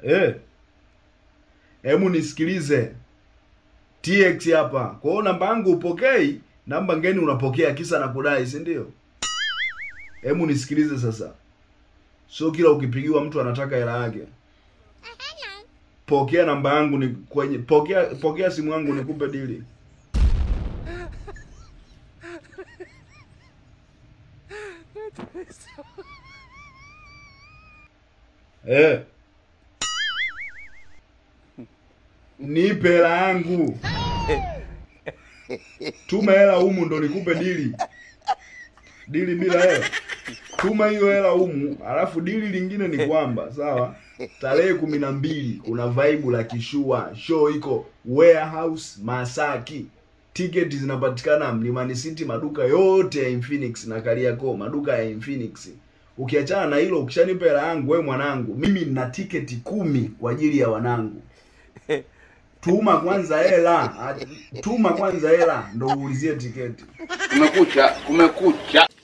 Eh. Hebu nisikilize. TX hapa. Kwa hiyo namba yangu upokei, namba ngeni unapokea kisa na kudai, si ndio? Hebu nisikilize sasa. Sio kila ukipigiwa mtu anataka hela yake. Pokea namba yangu ni kwenye pokea pokea simu yangu nikupe dili. Eh. Nipe hela yangu. Tuma hela humu ndo nikupe dili. Dili bila hela. Tuma hiyo hela humu, alafu dili lingine ni kwamba sawa, tarehe kumi na mbili kuna vibe la kishua show iko warehouse Masaki. Tiketi zinapatikana Mlimani City, maduka yote ya Infinix na Kariakoo, maduka ya Infinix. Ukiachana na hilo, ukishanipa hela yangu, we mwanangu, mimi nina tiketi kumi kwa ajili ya wanangu. Tuma kwanza hela, tuma kwanza hela ndo uulizie tiketi. Kumekucha, kumekucha.